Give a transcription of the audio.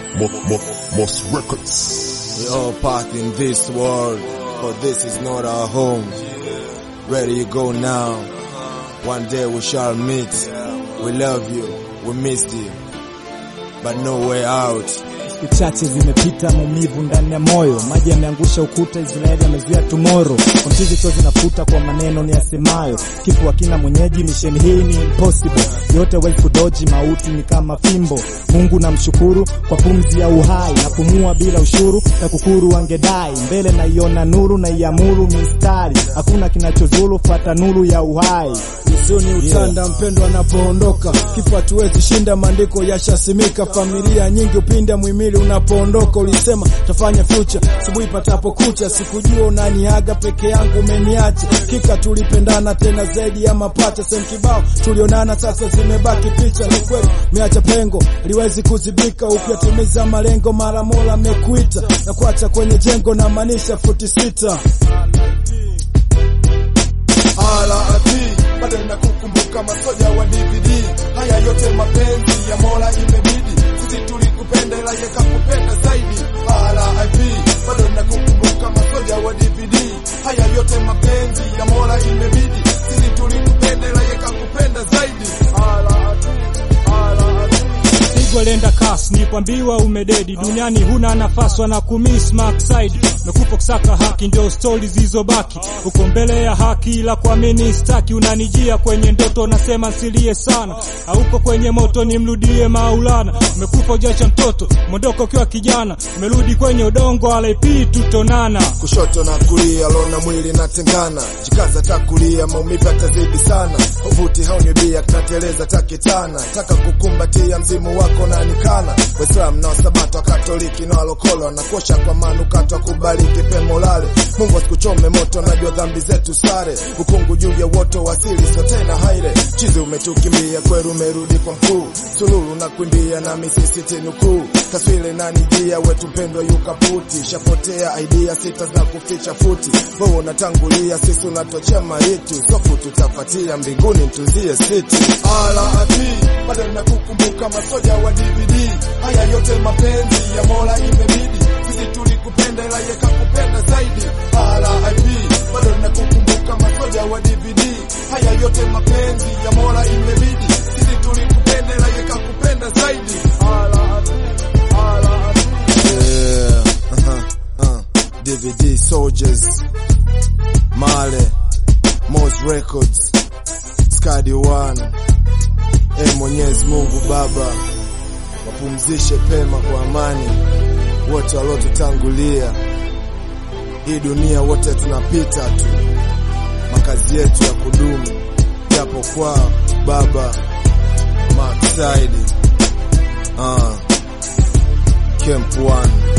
Mo, Mo, Moss Records. We all part in this world, but this is not our home. Ready you go now. One day we shall meet. We love you. We missed you. But no way out. Siku chache zimepita, maumivu ndani ya moyo, maji yameangusha ukuta, Israeli amezuia tomorrow. Kwa mchizi cho zinafuta kwa maneno ni yasemayo, kifo hakina mwenyeji, misheni hii ni impossible, yote wezi kudoji, mauti ni kama fimbo. Mungu namshukuru kwa pumzi ya uhai, napumua bila ushuru, na kukuru wangedai mbele, naiona nuru na iamuru mistari, hakuna kinachozulu, fata nuru ya uhai. Huzuni utanda mpendwa anapoondoka, kifo hatuwezi shinda, maandiko yashasimika. Familia nyingi upinda mwimili unapoondoka, ulisema tafanya future asubuhi patapo kucha. Sikujua unaniaga peke yangu, umeniacha kika, tulipendana tena zaidi ya mapacha. Sehemu kibao tulionana, sasa zimebaki picha. Ni kweli meacha pengo liwezi kuzibika, upya timiza malengo, mara mola amekuita na kuacha kwenye jengo, na maanisha futi sita RIP bado nakukumbuka masoja wa DVD. Haya yote mapenzi ya Mola imebidi, sisi tulikupenda ila yakakupenda zaidi. RIP bado nakukumbuka masoja wa DVD. Haya yote mapenzi ya Mola imebidi, sisi tulikupenda ila yakakupenda zaidi. RIP Pigo lenda kas ni kwambiwa umededi duniani, huna nafasi na kumiss mark side mekufa kusaka haki, ndio stori zilizobaki uko mbele ya haki, ila kuamini staki. Unanijia kwenye ndoto, nasema nsilie sana, hauko kwenye moto, nimrudie Maulana. Umekufa ujacha mtoto, mondoko ukiwa kijana, umerudi kwenye udongo, alepi tutonana. kushoto na kulia, lona mwili natengana, jikaza takulia, maumivu yatazidi sana, uvuti haunibia, kinateleza takitana, taka kukumbatia mzimu wako na nikana, Waislamu na Wasabato, Wakatoliki na Walokolo, na kosha kwa manukato, akubariki pemo lale, Mungu asikuchome moto, najua dhambi zetu sare, ukungu juu ya woto wasili, so tena haire, chizi umetukimbia, kweru umerudi kwa mkuu, sululu na kuimbia na misisiti nukuu, taswile na nijia, wetu mpendwa yukaputi, shapotea idea sita za kuficha futi, wewe unatangulia, sisi unatochea maiti, sofu tutafatia mbinguni, mtuzie siti. RIP bado nakukumbuka masoja wa DVD, haya yote mapenzi ya Mola imebidi, sisi tulikupenda ila yakakupenda zaidi. RIP bado nakukumbuka masoja wa DVD, haya yote mapenzi ya Mola imebidi, sisi tulikupenda ila yakakupenda zaidi. RIP RIP Yeah. Uh-huh. Uh. DVD Soldiers. Male. Moss Records. Skadi One. E Mwenyezi Mungu Baba, wapumzishe pema kwa amani wote waliotutangulia. Hii dunia wote tunapita tu, makazi yetu ya kudumu japo kwa Baba Mark Side. Uh. Camp One.